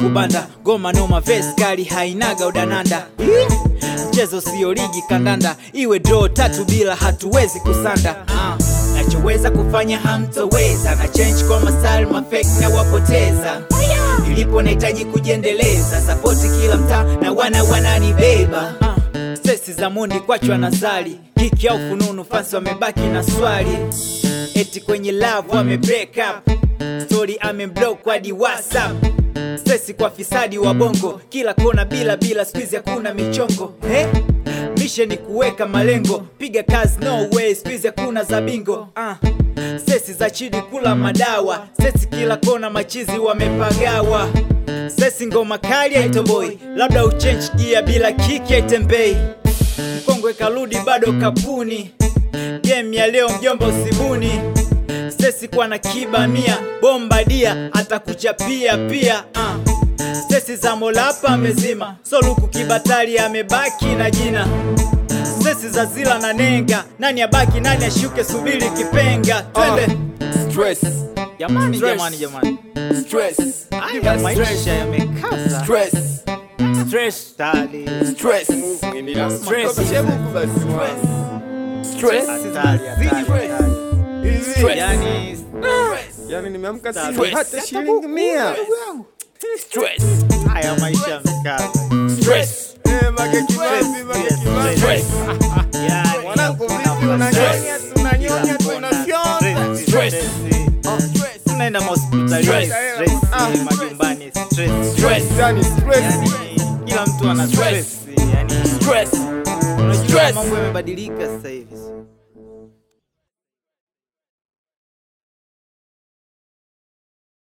kubanda goma noma vesi kali hainaga udananda mchezo sio ligi kandanda iwe draw tatu bila hatuwezi kusanda Ah, nachoweza kufanya hamtoweza na change kwa masal mafek na wapoteza nilipo nahitaji kujiendeleza sapoti kila mtaa na wana wananibeba Ah, Stresi za mundi kwachwa na zali kiki au fununu fansi wamebaki na swali eti kwenye love wame break up story amemblock hadi whatsapp stresi kwa fisadi wa bongo kila kona bila bila squeeze hakuna michongo eh? mishe ni kuweka malengo piga kazi no way squeeze hakuna za bingo uh. sesi za chini kula madawa sesi kila kona machizi wamepagawa sesi ngoma kali haitoboi labda uchange gia bila kiki haitembei mkongwe karudi bado kapuni game ya leo mjomba usibuni sesi kwa na kiba mia bomba dia atakuchapia pia uh. sesi za molapa amezima soluku kibatali amebaki na jina sesi za zila na nenga nani abaki nani ashuke subiri kipenga twende Stress, jamani Stress. jamani jamani stress, haya maisha yamekaza stress, stress tali stress, Stress. stress, hatari hatari hatari stress, yani yani nimeamka Stress. sina hata shilingi mia stress, haya maisha yamekaza stress, Eh, Mage Kimambi, Mage Kimambi. stress, Yani, Mwanangu vipi unapata unanyonya stress. tunanyonya Kila kona, tunafyonza stress, Stress. stress. tunaenda mahospitalini Stress. stress, Ah. majumbani stress. stress, yani stress Yani, kila mtu ana Stress. stress yani stress, unajua Stress. mambo yamebadilika sasa hivi